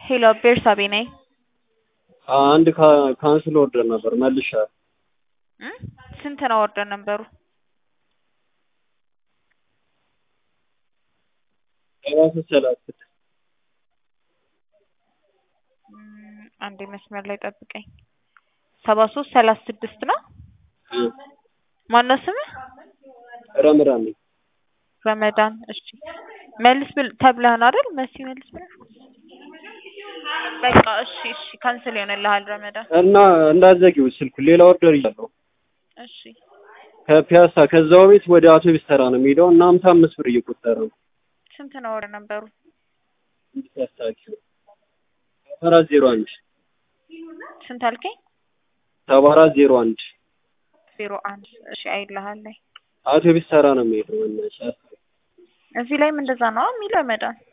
ሄሎ ቤርሳቤ ነኝ። አንድ ካንስል ኦርደር ነበር መልሻለሁ። እ ስንት ነው ኦርደር ነበሩ? ሰባ ሶስት ሰላሳ ስድስት እም፣ አንዴ መስመር ላይ ጠብቀኝ። ሰባ ሶስት ሰላሳ ስድስት ነው። እ ማነው ስምህ? ረመዳን ነኝ። ረመዳን። እሺ መልስ ብል ተብለህ ነው አይደል? መሲ መልስ ብለህ በቃ እሺ፣ እሺ ካንስል ይሆንልሃል ረመዳን። እና እንዳትዘጊው ስልኩ ሌላ ኦርደር እያለሁ እሺ ከፒያሳ ከዛው ቤት ወደ አውቶቢስ ተራ ነው የሚሄደው እና ሀምሳ አምስት ብር እየቆጠረ ነው። ስንት ነው ኦርደር ነበሩ? ያስታኪው ሰባ አራት ዜሮ አንድ ስንት አልከኝ? ሰባ አራት ዜሮ አንድ ዜሮ አንድ እሺ አይልሃል ላይ አውቶቢስ ተራ ነው የሚሄደው። በእናትሽ አስታኪው። እዚህ ላይም እንደዛ ነው የሚለው ረመዳን።